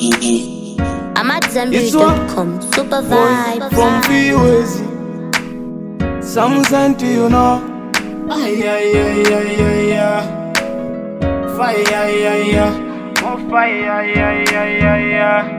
I'm at It's what- Zenbury.com. Super Boy, vibe. from Viewers. Some sent to you know. Ay, ay, ay, ay, ay, ay. Fire, ay, ay, ay. Oh, fire, ay, ay, ay, ay, ay.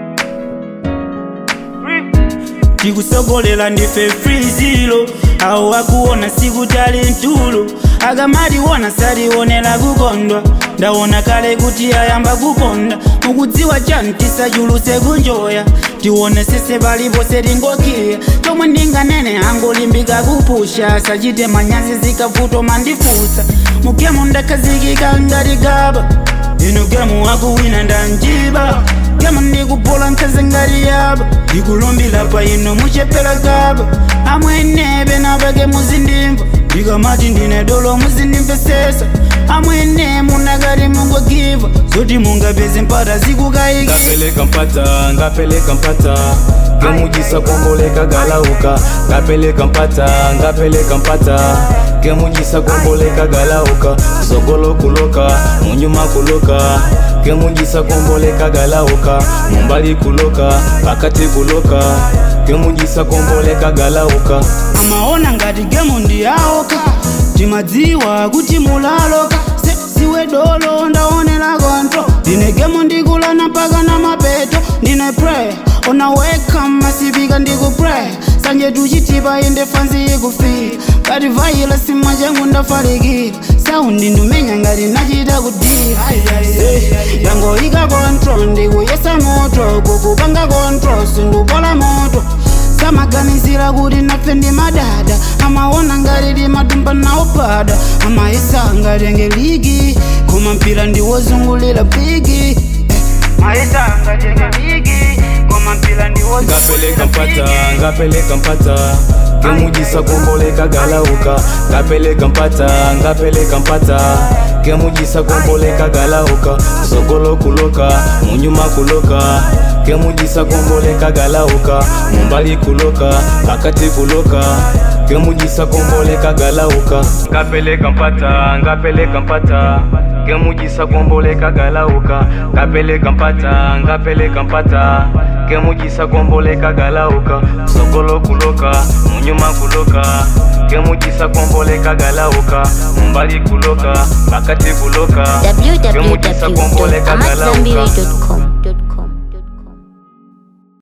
tikusogolera ndife frizilo awo wakuona sikutali ntulo akamaliwona saliwonera kukondwa ndawona kale kuti ayamba kukonda mukudziwa chani tisachuluse kunjoya tiwone sese palipose tingokiya chomwe ndinganene angolimbika kupusha sachite manyazi zikavuto mandifusa mugemu ndakhazikika ngati gaba ino gemu wakuwina ndanjiba gemu ndikupola nkhazi ngati yaba ndikulumbira pa ino muchepera gaba amwenebe napake muzindimva ndikamati ndine dolo muzindimvesesa amwene munakati mungogiva zoti mungapeze mpata zikukayiki ngapeleka mpata ngapeleka mpata kemujisa komboleka galauka ngapeleka mpata ngapeleka mpata kemujisa komboleka galauka sogolo kuloka munyuma kuloka kemujisa komboleka galauka mumbali kuloka pakati kuloka kemujisa komboleka galauka amaona ngati gemu ndiyaoka timadziwa kuti mulaloka Se- siwe dolo ndaonera kontro ndine gemu ndikulana mpaka na mapeto ndine pray unaweka masipika ndikupray sanje tuchitipa inde fanzi ikufika ngati vaila sima changu ndafalikira saundi ndumenya ngati nachita kudira Eh, yangoika kontrol ndikuyesa moto kukupanga kontrol sindupola moto samaganizira kuti nafe ndi madada amaona ngati timatumba nawo pada amayesa ngati angeligi koma mpira ndiwozungulira bigi mayesa ngati angeligi koma mpira ngapeleka mpata ngapeleka mpata kemujisa komboleka galauka ngapeleka mpata ngapeleka mpata kemujisa komboleka galauka sogolo kuloka munyuma kuloka kemujisa komboleka galauka mumbali kuloka pakati kuloka kemujisa komboleka galauka ngapeleka mpata ngapeleka mpata kemujisa komboleka galauka ngapeleka mpata ngapeleka mpata kemujisa komboleka galauka sogolo kuloka munyuma kuloka kemujisa komboleka galauka mumbali kuloka pakati kuloka kemujisa komboleka galauka www.amatzambiri.com.